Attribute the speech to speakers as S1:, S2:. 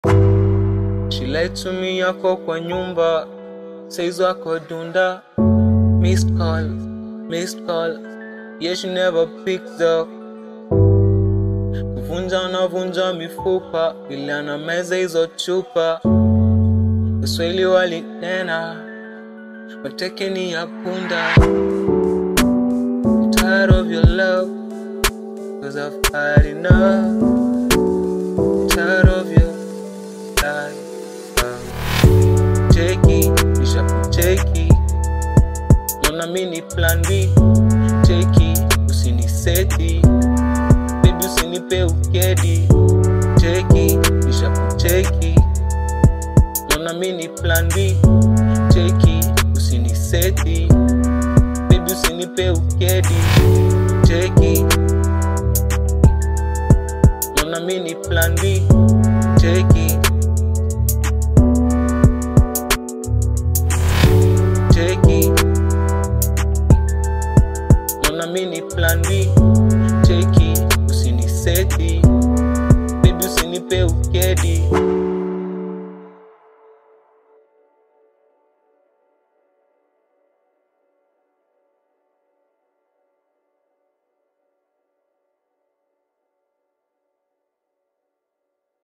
S1: She lied to me yako kwa nyumba Says wako dunda Missed call, missed call Yeah she never picked up Kuvunja na vunja mifupa Vile anameza hizo chupa Kiswahili walinena Mateke ni ya punda I'm tired of your love Cause I've had enough I'm tired of your life Cheki, nisha kucheki Naona mini plan B Cheki, usiniseti Baby usinipe ukedi Cheki, nisha kucheki Naona mini plan B Cheki, usiniseti Baby usinipe ukedi Cheki Naona mini plan B Cheki Cheki Naona mini plan B Cheki Usiniseti Baby usinipe ukedi